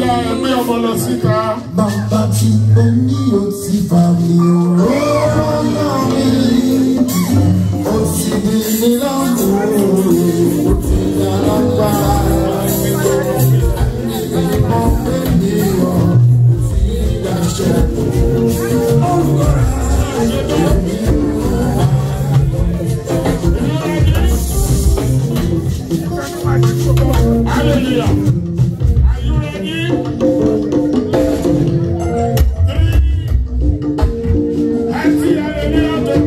yá ẹgbẹ́ ọmọ lọ síta. Bàbá tí ó ní ó ti fà mí òróró náà mi. Ó ti di ní lọ́mú ó ti yára gbá. Ìmọ̀ pé mi ò fi dáṣẹ́. Hallelujah. Are you ready? Three. Happy hallelujah to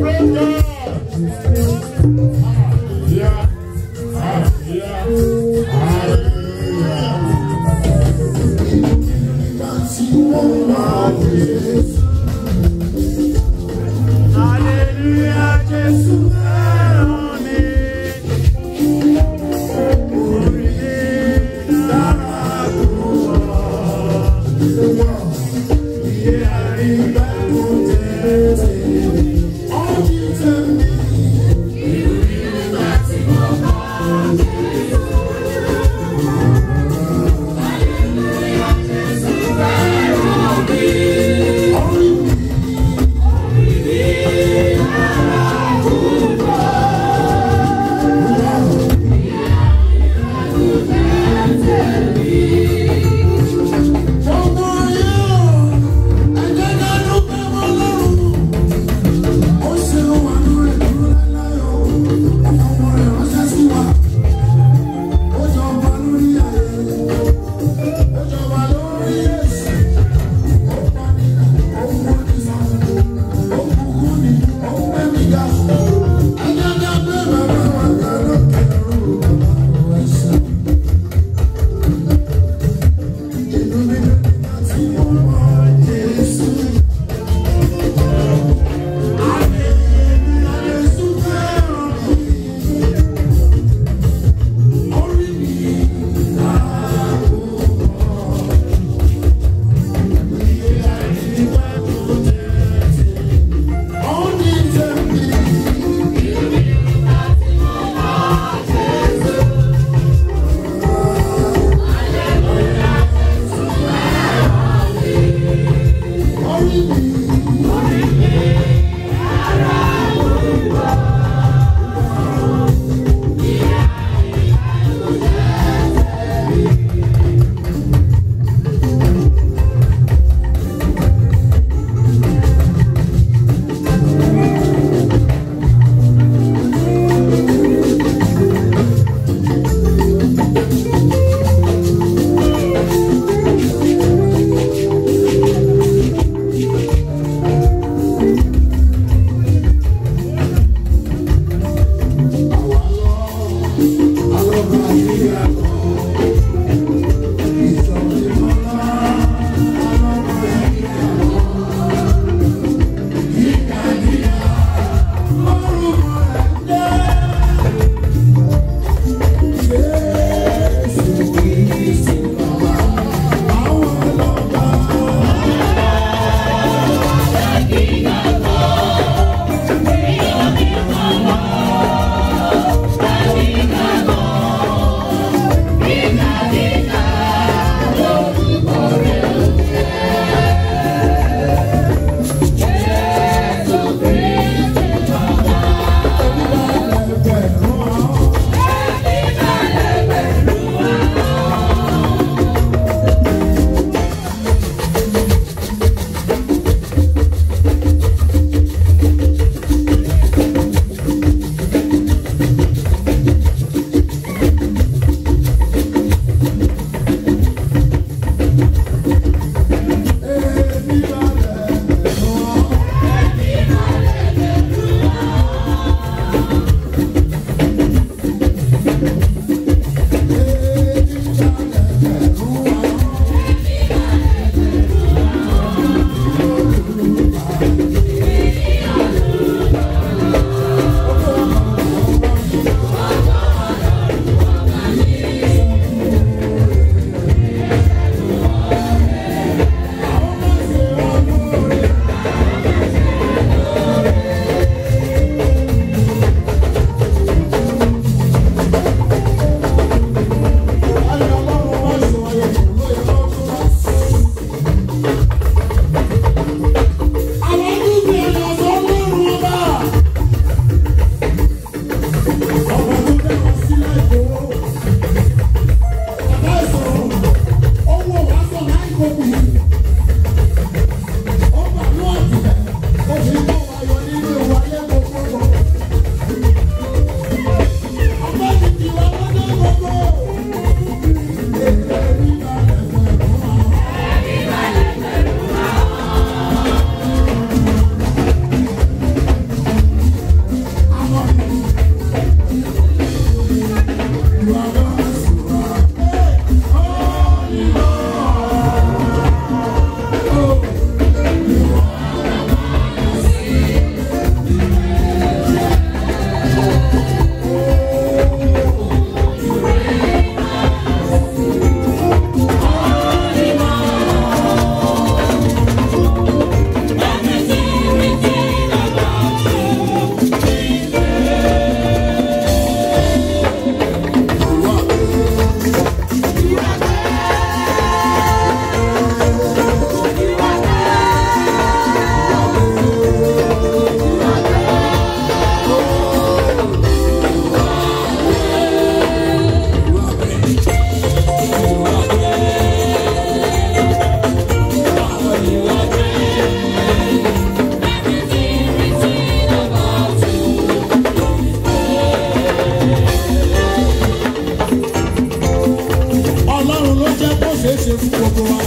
gbogbo wa.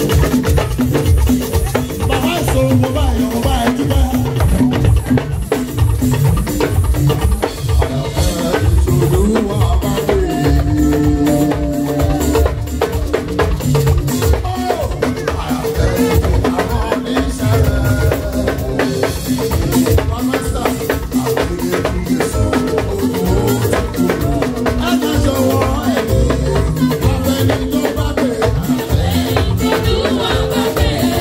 Bàbá ìṣòro mo bá ẹ̀yọ́ mo bá ẹ̀ dúpẹ́. Olúwa bá dé. Olúwa bá bẹ̀rẹ̀.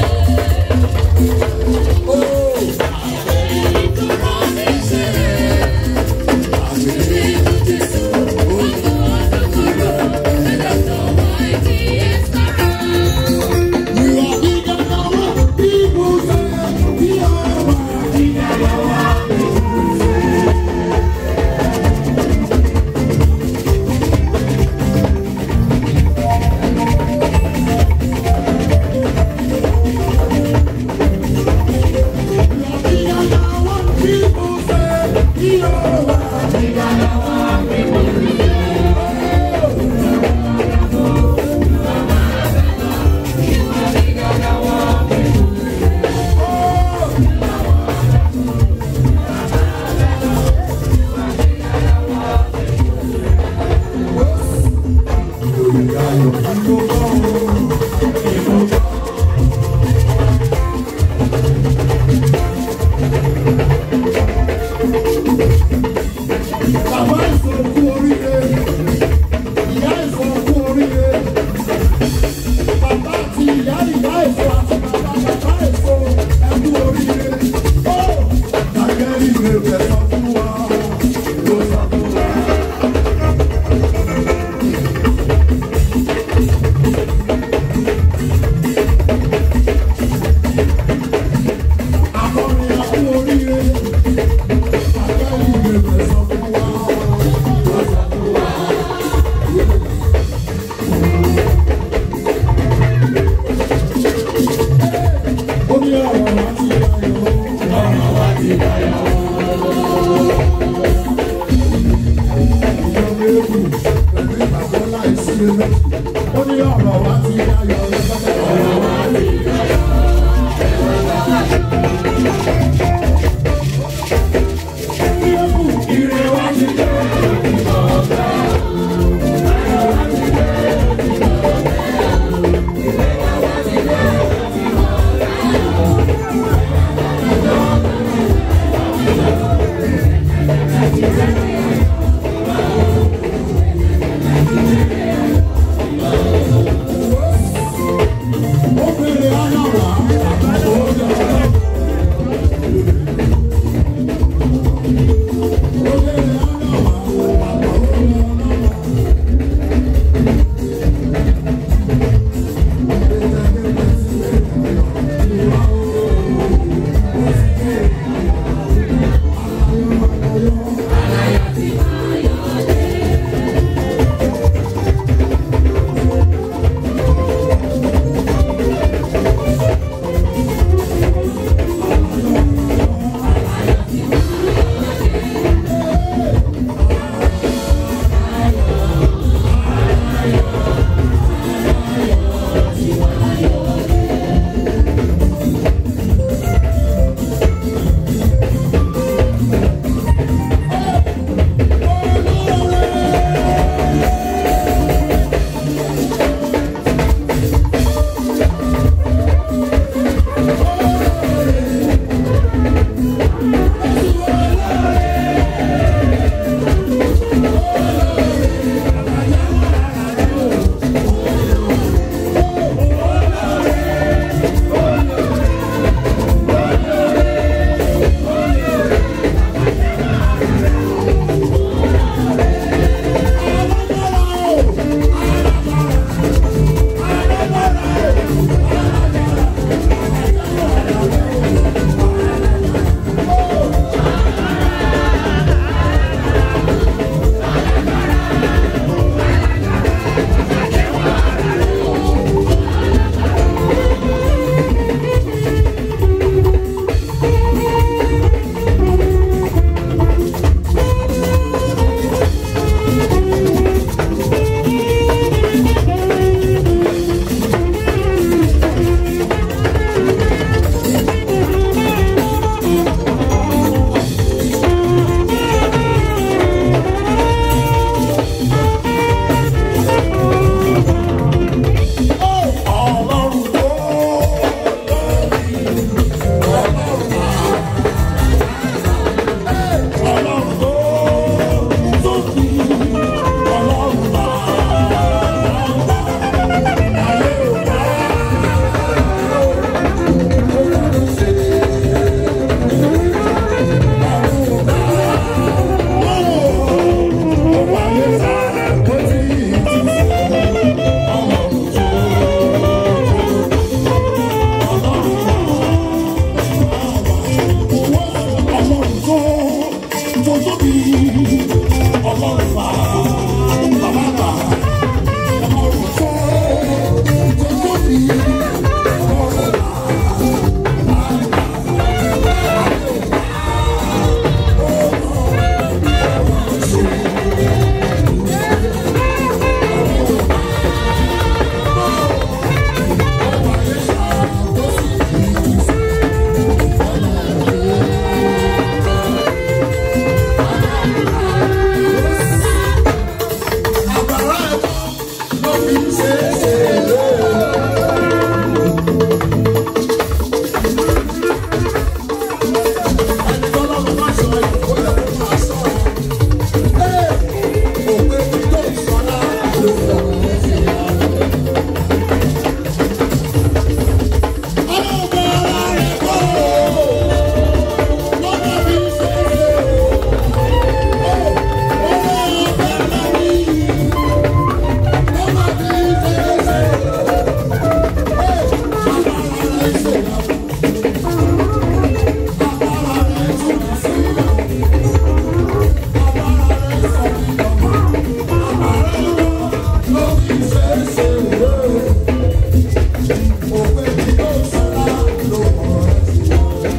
òwe tí yóò sọ́lá ló mọ̀ ẹ́ sí.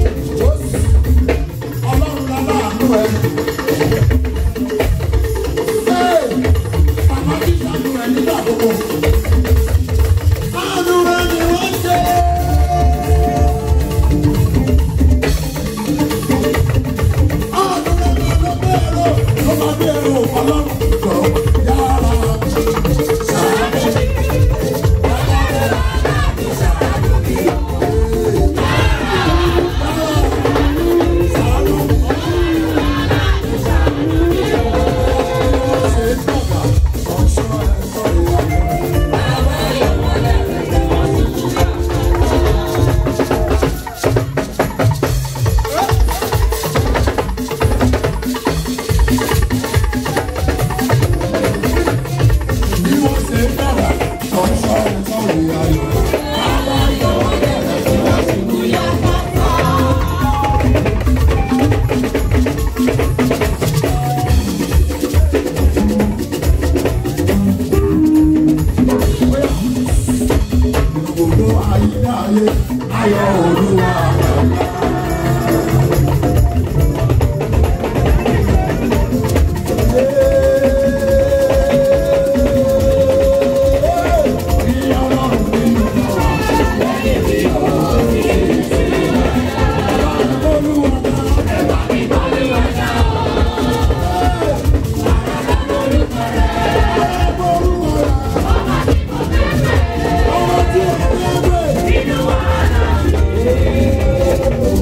Ọlọ́run láláàánú ẹ. Ee, Màmá bí sànú ẹ nígbà gbogbo. Àánú rẹ ni wọ́n ṣe. Àánú rẹ ni ló bẹ̀rù, ló máa bẹ̀rù ọlọ́run jọ yára. Bí wọ́n ṣe ń bẹ̀rẹ̀, ọ̀ṣọ́ ẹ̀ṣọ́ ìyá yọ̀. Gbogbo ayé ayé ayọ̀ olúwa. Bí ọlọ́run nínú náà. Olúwa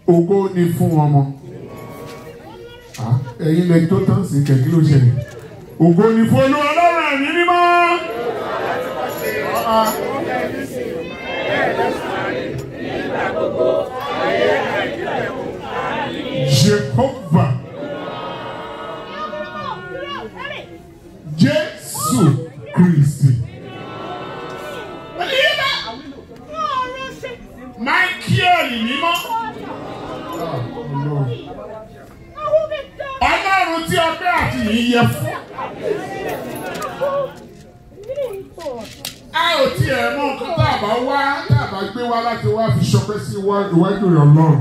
ògo ni fún ọmọ Ah, ẹ̀yin lẹ tó tán sí kẹ̀kí ló ṣẹlẹ̀ ògo ni fún olú ọlọ́run ẹ̀mí mímọ́. Ah, ah. Jehovah Jésù Kristi. Michael mímọ́. Ọlọ́run tí ọpẹ́ àti yìí yẹ fún. A ò tiẹ̀ mọ nǹkan tá a bá wá tá a bá gbé wá láti wá fi ṣọpẹ́ sí iwájú rẹ̀ Ọlọ́run.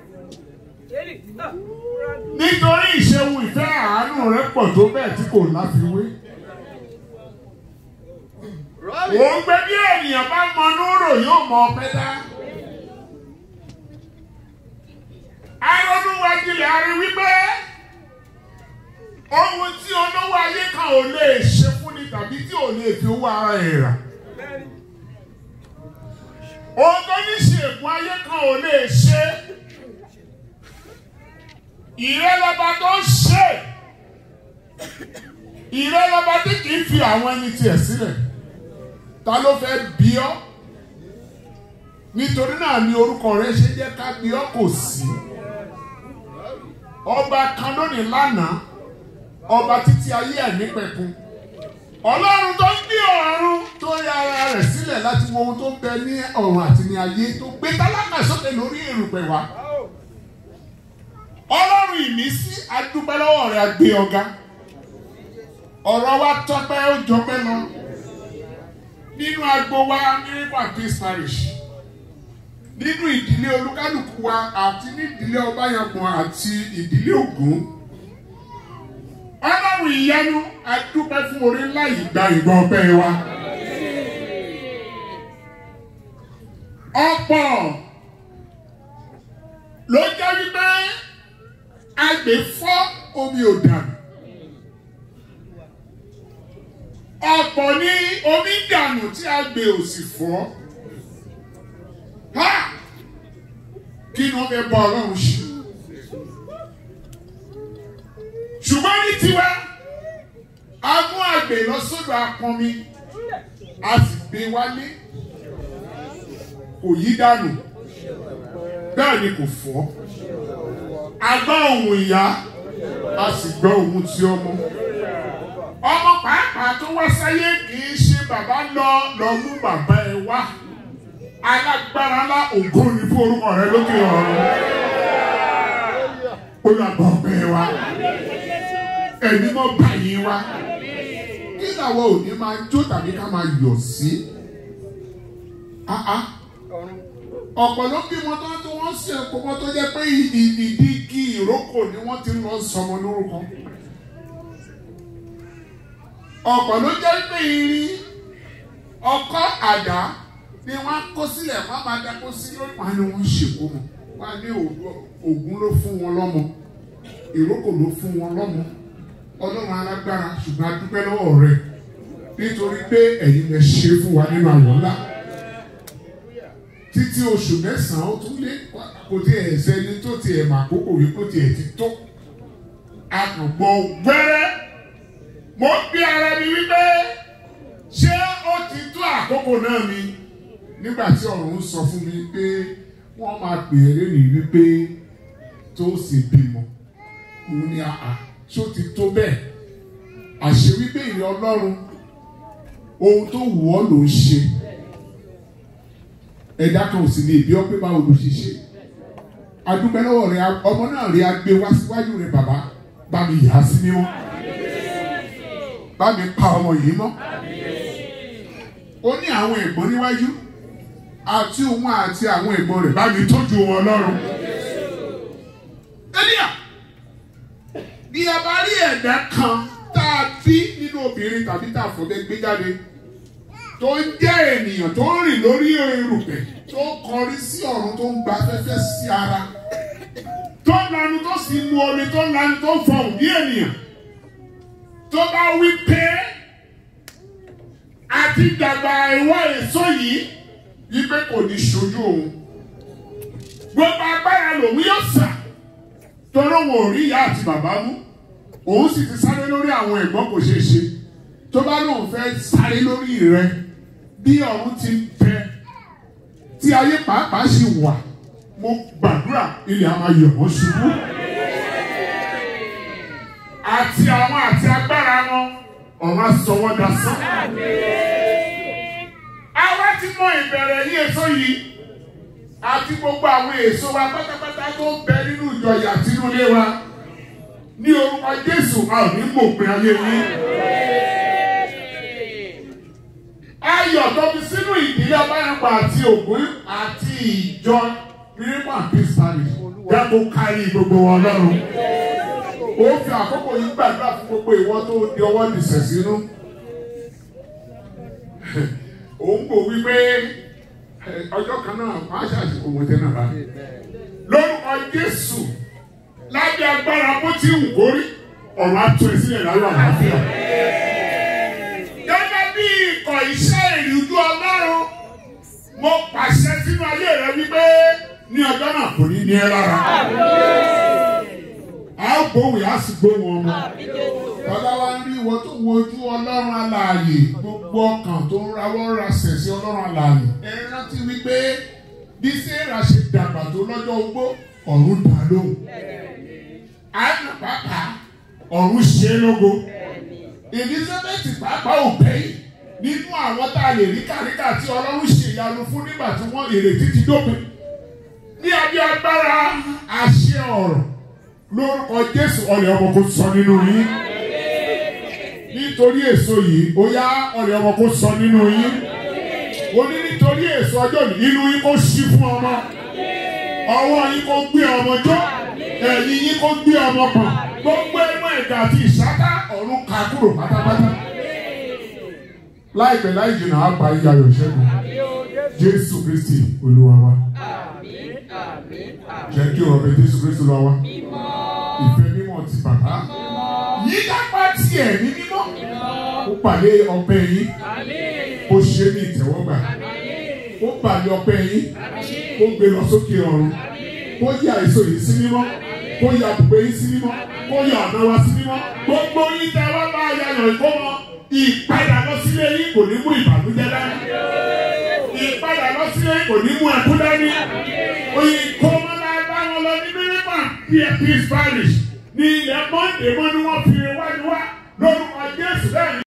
Nítorí ìṣeun ìfẹ́ àánú rẹ̀ pọ̀ tó bẹ́ẹ̀ tí kò láfiwé. Òun gbé bí ènìyàn bá mọ núrò yóò mọ ọpẹ́ dá. Aronúwájúlẹ̀ a rí wípé ohun tí olówó ayé kan ò lè ṣe fúnni tàbí tí ò lè fi owó ara ẹ̀ rà. Ohun tó ní ṣègùn ayé kan ò lè ṣe. Ìrẹ́lọ́ba tó ń ṣe. Ìrẹ́lọ́ba tí kì í fi àwọn ẹni tiẹ̀ sílẹ̀. Ta ló fẹ́ bí ọ́? Nítorí náà ni orúkọ rẹ ṣe jẹ́ ká bí ọ́ kò sí. Ọba kan lónìí lánàá, ọba títí ayé ẹ̀ nípẹ̀kun. Ọlọ́run tó ń gbé ọ̀run tó ya ara rẹ̀ sílẹ̀ láti wo ohun tó ń bẹ ní ọ̀run àti ní ayé tó gbé tálákà sókè lórí èrùpẹ̀ wa. Ọlọ́run ìmísí adúpẹ́ lọ́wọ́ rẹ̀ agbé ọ̀gá. Ọ̀rọ̀ wa tọ́pẹ́ ó jọpẹ́ lọ. Nínú agbo wa Miracle Peace Parish. Nínú ìdílé olúkálùkù wa àti ní ìdílé Ọbáyọ̀pọ̀ àti ìdílé Ògún. Ọlọ́run ìyanu adúpẹ́ fún orí ńlá yìí gba ìgbà ọpẹ́ wa. Ọ̀pọ̀ ló jẹ́ wípé agbè fọ́ omi ò dànù. Ọ̀pọ̀ ní omi dànù tí agbè ò sì fọ́. Ha! Kí ni wọ́n fẹ́ bá Ọlọ́run ṣe? Ṣùgbọ́n ní tiwa, a mú agbè lọ sódò apọnmi, a sì gbé wálé. Kò yí dànù. Bẹ́ẹ̀ ni kò fọ́ a gbọ́ ohùn ìyá a sì gbọ́ ohùn ti ọmọ. ọmọ pàápàá tó wá sáyé kì í ṣe bàbá lọ lọ mú bàbá ẹ wá alágbára ńlá ògo ni fún orúkọ rẹ lókè ọ̀run. ó lọ gbọ́ ọpẹ́ wa ẹ̀mí mọ́ báyìí wa kí làwọn òní máa jó tàbí ká máa yọ̀ sí. Ah ah ọ̀pọ̀ ló bímọ tó tó wọ́n sì ẹ̀kọ́mọ tó jẹ́ pé ìdí igi ìrókò ni wọ́n ti lọ sọmọ lórúkọ. ọ̀pọ̀ ló jẹ́ pé irin ọkọ́ àdá ni wọ́n á kó sílẹ̀ wọ́n á máa dákó sí lórí wọn ni wọ́n ń ṣèkó mọ̀ wọ́n á ní Ògún ló fún wọn lọ́mọ ìrókò ló fún wọn lọ́mọ ọlọ́run alágbára ṣùgbọ́n a dúpẹ́ lọ́wọ́ rẹ̀ nítorí pé ẹ̀yin lè ṣe fún wa nínú àyọ̀ ńlá títí oṣù mẹ́sàn-án ó tún lé kò tí ẹ̀ sẹ́ni tó ti ẹ̀ mà kókò wí kó ti ẹ̀ ti tó. Àtùgbọ̀ gbẹ́rẹ́ mo bí ara mi wípé ṣé ó ti tó àkókò náà ni nígbà tí ọ̀run sọ fún mi pé wọ́n máa pè é lónìí wípé tó sì bímọ. Mo ní àà ṣó ti tó bẹ́ẹ̀. Àṣé wípé ìrìn Ọlọ́run ohun tó wù ọ́ ló ń ṣe ẹ̀dá kan ò sì lè bí ọ pé báwo ló ṣe ṣe adúpẹ́ lọ́wọ́ rẹ ọmọ náà rí agbé wá síwájú rẹ bàbá bá mi yà á sí mímọ́ bá mi pa ọmọ yìí mọ́ ó ní àwọn ẹ̀gbọ́n níwájú àti òun àti àwọn ẹ̀gbọ́n rẹ̀ bá mi tọ́jú wọn lọ́rùn. Elia bí a bá rí ẹ̀dá kan tá a bí nínú obìnrin tàbí tá a fọ̀bẹ gbé jáde tó ń jẹ́ ènìyàn tó ń rìn lórí erùpẹ̀ tó kọrí sí ọ̀run tó ń gba afẹ́fẹ́ sí ara tó ń lanu tó sì mu omi tó ń lanu tó ń fọhùn bí ènìyàn tó bá wí pé àti dàgbà ìwọ èso yìí wípé kò ní ṣojú òun gbogbo agbára lòun yóò sà torí òun ò rí ìyá àti bàbá mú òun sì ti sáré lórí àwọn ẹ̀gbọ́n kò ṣeé ṣe tó bá lóun fẹ́ sáré lórí rẹ bí ọ̀run ti ń bẹ tí ayé pàápàá sì wà mo gbàdúrà ilẹ̀ a máa yọ̀ wọ́n ṣubú àti àwọn àti agbára wọn ọ̀run á sọ wọ́n dasán. àwa ti mọ ìbẹ̀rẹ̀ ní èso yìí àti gbogbo àwọn èso wa pátápátá tó ń bẹ nínú ìjọ àti inú ilé wa ní orúkọ Jésù a ò ní mòpin ayé yín. ayọ̀ tó fi sínú ìdílé ọbàyànpọ̀ àti ògún àti ìjọ miracle and peace parish dáko kárí gbogbo wọn lọ́rùn. ó fi àkókò yìí gbàdúrà fún gbogbo ìwọ tó di ọwọ́ nìṣẹ̀ sínú. òun kò wí pé ọjọ́ kan náà wọ́n á ṣàṣìkò wọn tẹ́ náà bá. lórúkọ Jésù lábẹ́ agbára bó ti wù kórí ọ̀run á tún ẹ sílẹ̀ láyọ̀ àlàáfíà gẹ́gẹ́ bí ikọ̀ iṣẹ́ ìrìnjú ọlọ́run mo pàṣẹ sínú ayé rẹ wípé ní ọjọ́ náà kò ní ní ẹ lára. a ó gbóhùn yá sí gbóhùn ọmọ. Bàbá wa ń rí ìwọ tó wo ojú ọlọ́run alààyè gbogbo ọkàn tó ń rawọ́ rasẹ̀ sí ọlọ́run alààyè. Ẹ rántí wípé bí Sẹ́ra ṣe dàgbà tó lọ́jọ́ ogbó ọ̀run dá lóhùn. Àná pàápàá ọ̀run ṣe é lógo. Elizabeth pàápàá ò bẹ́yìn nínú àwọn tá a lè rí kàríkà tí ọlọ́run ṣe ìyanu fún nígbà tí wọ́n ìrètí ti dópin. ní abẹ́ agbára àṣẹ ọ̀rọ̀ lórúkọ Jésù ọ̀lẹ̀ ọmọ kò sọ nínú yín. nítorí èso yìí ó yá ọ̀lẹ̀ ọmọ kò sọ nínú yín. ó ní nítorí èso ọjọ́ yìí inú yín kò ṣí fún ọmọ. ọwọ́ yín kò gbé ọmọ jọ ẹ̀yìn yín kò gbé ọmọ pọ̀n gbogbo ẹnu ẹ̀dá àti ìṣáká ọ̀run ká kúrò pátápátá. láìpẹ́ láì jìnnà á pa ìyá ayọ̀ ṣẹ́gun jésù kristi olúwa wa. jẹ́ kí ọ̀rọ̀ bẹ jésù kristi olúwa wa. ìfẹ́ mímọ́ ti bàbá. yíyápa tiẹ̀ ní mímọ́. ó pàdé ọpẹ́ yín. ó ṣe ní ìtẹ́wọ́gbà. ó pàdé ọpẹ́ yín. ó gbé lọ sókè ọ̀run. ó yà èso yìí sí mímọ́ kó yà àbùgbé yín sí mímọ́ kó yà ọ̀nà wa sí mímọ́ gbogbo yín tẹ wá bá yàyọ̀ ìkómọ ìpadà lọ sílé yín kò ní mú ìbànújẹ́ dání ìpadà lọ sílé yín kò ní mú ẹkú dání ìkómọ náà bá wọn lọ ní mínímà peace parish ní ilẹ̀ mọ́ndé mọ́ ni wọ́n fi wá